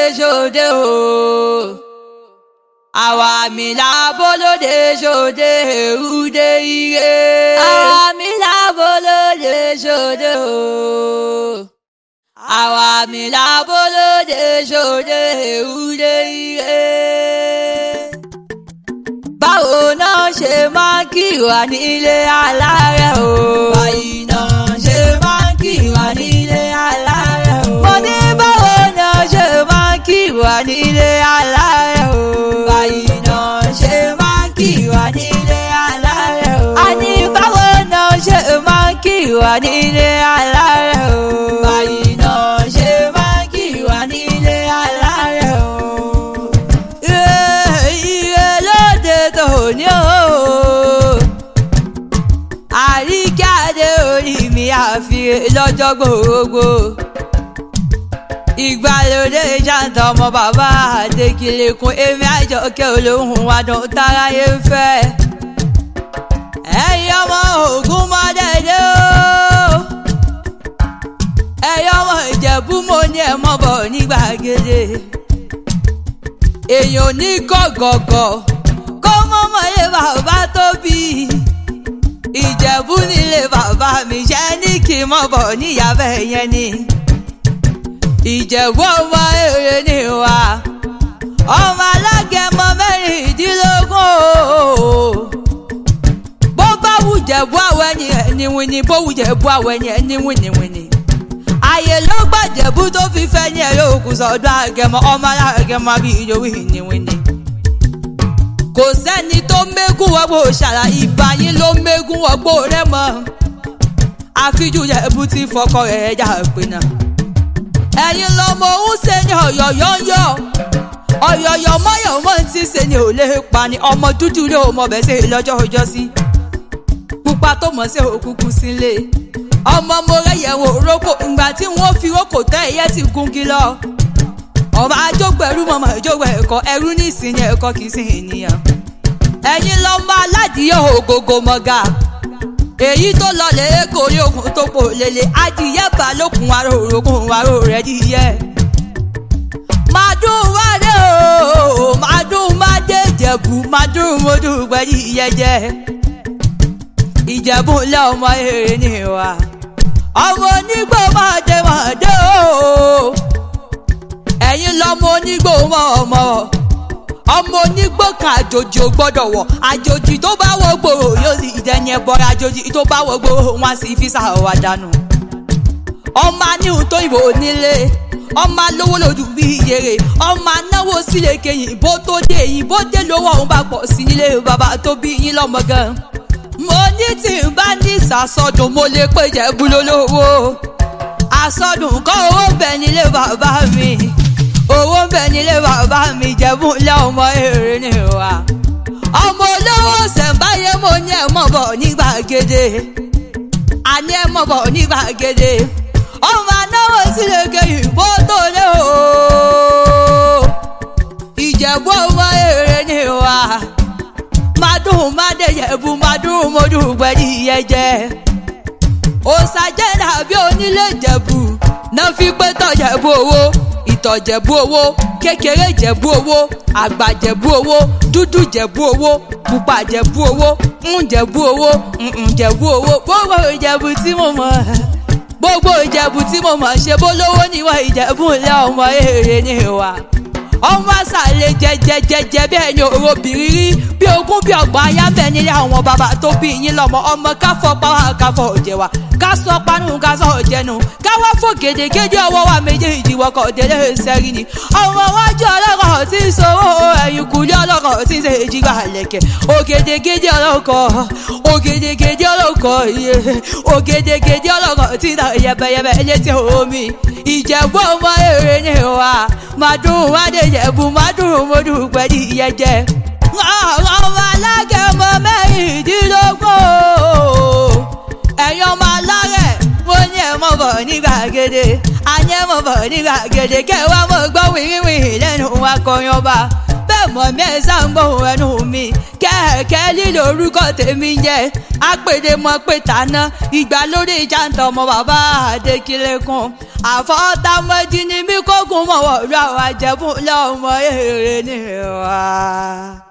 ṣòde o. àwa mi lábọ́lódé ṣòde èrúdé ire. àwa mi lábọ́lódé ṣòde o. àwa mi lábọ́lódé ṣòde èrúdé ire. báwo náà ṣe máa ń kí wa nílé alárẹ̀ o. báyìí náà ṣe máa ń kí wa nílé alárẹ̀ o. mo ní báwo náà ṣe máa ń kí wa nílé alárẹ̀ o. báyìí náà ṣe máa ń kí wa nílé alárẹ̀ o. a ní báwo náà ṣe máa ń kí wa nílé alárẹ̀ o. báyìí náà ṣe máa ń kí wa nílé alárẹ̀ o. ire ire lóde tòní o àríkàdé orí mi àfihàn lọ́jọ́ gbogbo. ìgbàlódé ṣàǹtà ọmọ bàbá àdékìlẹ̀kùn èmi àjọkẹ́ olóhùn adùn táráyé ń fẹ́. ẹ̀yin ọmọ ògún mọ́dẹ́dẹ́ o. ẹ̀yin ọmọ ìjẹ̀bú mo ní ẹ̀ mọ́ bọ̀ ní gbàgede. èèyàn ní gọ̀gọ̀gọ̀ kó mọ́mọ́ lé bàbá tó bí i ìjẹ̀bú nílé bàbá mi ṣe ní kí n mọ̀ bọ̀ níyàbẹ̀ yẹn ni. ìjẹ̀bú ọmọ èrè ni wá ọmọ alágẹmọ mẹ́rìndínlógún o. bó bá wù jẹ̀bú àwọn ẹni ẹni wíní bó wù jẹ̀bú àwọn ẹni ẹni wíníwíní. àyè ló gbà jẹ̀bú tó fi fẹ́ ní ẹ̀rọ òkú sọ̀dọ̀ àgẹmọ ọmọ alágẹmọ bí ìjọ wíníwíní kò sẹ́ni tó mégún wọ́gbó ṣàrà ìbá yín ló mégún wọ́gbó rẹ̀ mọ́ àfijú yẹ̀bù ti fọkọ rẹ̀ jà pinna. ẹ̀yin lọmọ òun ṣe ni ọ̀yọ̀yọ̀yọ̀ ọ̀yọ̀yọ̀ mọ́yọ̀ mọ́ ti ṣe ni ò lè pa ni ọmọ dúdú lé ọmọ bẹ̀ ṣe lọ́jọ́ ọjọ́ sí. pupa tó mọ̀ sí òkùnkùn sílé ọmọ mo rẹ̀ yẹ̀wò rókò ìgbà tí wọ́n fi rókò tẹ́ ẹ̀yẹ́ ti gungi lọ ọba àjọgbẹ̀rú mọ̀mọ́ ìjọba ẹ̀kọ́ ẹrú ní ìsinyìí ẹ̀kọ́ kì í sin ènìyàn. ẹ̀yin lọ́mọ aládìyẹ ògógó mọ́gà èyí tó lọlẹ̀ èkó orí okùn tó pò lélẹ̀ adìyẹ bá lókun aró òrókùn aró rẹ̀ dìyẹ. màdùn wádé o màdùn mádé jẹ̀bù màdùn mọ́dún gbẹ̀dì yẹjẹ. ìjẹ̀bù ńlẹ̀ ọmọ èrè ni wa ọmọ onígbò máa dé máa dé o ẹ̀yin lọ́mọ onígbò mọ́ ọmọ ọmọ onígbò kan àjòjì ò gbọ́dọ̀ wọ̀ àjòjì tó bá wọ gbòòrò yóò sì dẹni ẹ̀bọ̀rọ̀ àjòjì tó bá wọ gbòòrò wọn sì fi sàwọ̀ dànù. ọmọ aníhun tó ìbò nílé ọmọ alówó lòdù bí iyèrè ọmọ anáwó sílé kẹyìn bó tó dé èyí bó dé lówó òun bá pọ̀ sí nílé bàbá tó bí yín lọ́mọ gan. mo ní tí n bá ní ìsàsọdùn mo lè pé jẹ́bú lólówó àsọdùn kọ́ owó bẹ̀ nílé bàbá mi owó ń bẹ nílé bàbá mi jẹ̀bú ńlẹ̀ ọmọ èrè ni wa. ọmọ olówó ṣẹ̀ǹbáyé mo ní ẹ̀ mọ̀ bọ̀ ní gbàgede àní ẹ̀ mọ̀ bọ̀ ní gbàgede ọmọ anáwó sílẹ̀ kẹyìn bó tó lé o. ìjẹ̀bú ọmọ èrè ni wa. madùn mádéyẹ̀bù madùn mọ́dún gbẹ̀dí yẹjẹ́. òsàjẹ́ dàbí onílé jẹ̀bù náà fi pé tọ̀jẹ̀bù owó ìtọ̀jẹ̀bú owó kékeré jẹ̀bú owó àgbà jẹ̀bú owó dúdú jẹ̀bú owó pupa jẹ̀bú owó ń jẹ̀bú owó ń jẹ̀bú owó gbogbo ìjẹ̀bú tí mo mọ̀ gbogbo ìjẹ̀bú tí mo mọ̀ ṣe bó lówó níwọ̀n ìjẹ̀bú ńlẹ̀ ọmọ èrè ni wa ọmọ àṣàlẹ̀ jẹjẹjẹjẹ bẹ́ẹ̀ ni òrobìnrin rí bí ogún bí ọgbọ̀n ayábẹ́ nílé àwọn bàbá tó bí yín lọ́mọ ọmọ káfọ́ pàwọ́ káfọ́ òjẹ̀wà ká sọ panu ká sọ òjẹnu ká wá fò gèdègèdè ọwọ́ wa méjèèjì wọkọ̀ délé sẹ́rí ni ọmọ wájú ọlọ́kọ̀ tí ń sowó ẹ̀yìn kùlé ọlọ́kọ̀ tí ń ṣe èjìgbà lẹ̀kẹ̀ ògèdègèdè ọlọ́kọ̀ ògèdègèdè ọlọ́kọ̀ iye ògèdègèdè ọlọ́kọ̀ tí ń ta yẹbẹyẹbẹ létí omi ìjẹ̀bú ọmọ èrè ni wa màdùn wádé ìjẹ̀bú màdùn mọ́dù pẹ̀lú ìyẹjẹ ọmọ alágẹmọ mẹ́rìndínlógún ẹ̀yin ọmọ alárẹ̀ mo ní ẹ̀ mọ̀ bọ̀ ní gbàgede àní ẹ̀ mọ̀ bọ̀ ní gbàgede kẹwàá mọ̀ gbọ́ wìrìwìrì lẹ́nu wa kọrin ọba bẹ́ẹ̀ mọ̀ mí ẹ̀ sáǹgbọ̀n ẹnu mi kẹ́ẹ̀kẹ́ lílo orúkọ tèmi jẹ́ apèdè mọ̀ pé tàná ìgbà lórí jàǹtọ̀ ọmọ bàbá adékìlẹ́kùn àfọ́tàmọ́jì ni mí kókun mọ̀wọ́ ọ̀rọ̀ àwọn àjẹbù lọ́mọ èrè ni wá.